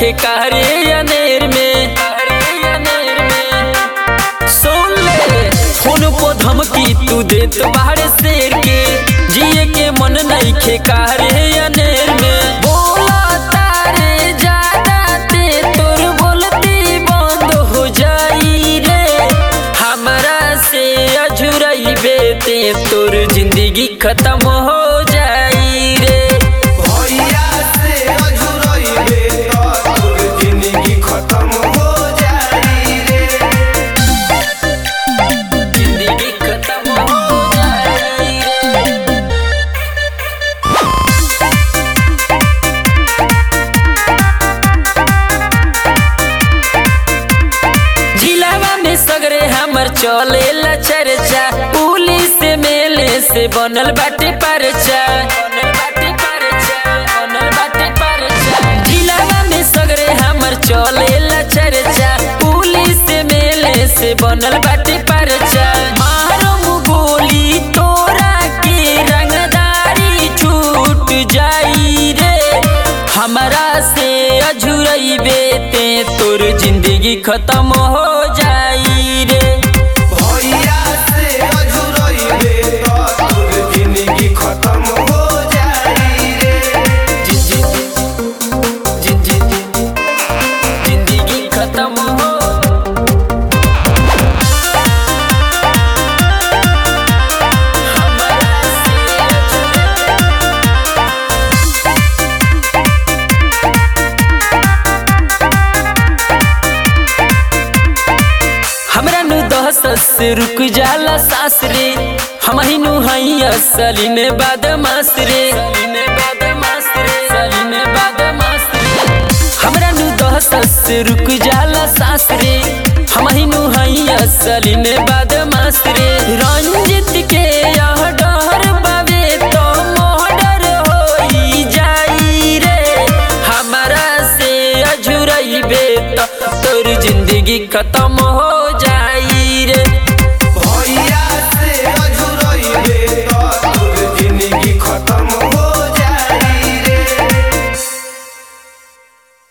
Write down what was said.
नइखे कारे अनेर में सुन ले फोन पर धमकी तू देत बाहर शेर के जिए के मन नइखे कारे अनेर में बोला तारे ज्यादा ते तोर बोलती बंद हो जाई रे हमरा से अझुरइबे ते तोर जिंदगी खत्म हो जाई रे भैया से अझुरइबे त तोर जिंदगी खत्म हो जाई रे जिंदगी खत्म हो जाई रे जिलावा में सगरे हमर चले ला चर्चा पुलिस से मेले से बनल बाटे परचा बनल बाटे परचा बनल बाटे परचा जिलावा में सगरे हमर चले ला चर्चा पुलिस से मेले से बनल बाटे परचा मारम गोली तोरा के रंगदारी छूट जाई रे हमरा से अझुरइबे ते तोर जिंदगी खत्म हो जाई रे भैया से अझुरइबे त तोर जिंदगी खत्म हो जाई रे जी जी जी जी जी जिंदगी खत्म हो हमरा से अझुरइबे हमरा नु दहस से रुक जाला सास रे हम ही नु हई असली में बदमाश रे हमरा नु दहस से रुक जाला सास रे हम ही नु हई असली में बदमाश रे रंजित के यह डर बावे तो मोहडर होई जाई रे हमरा से अझुरइबे त तोर जिंदगी खत्म हो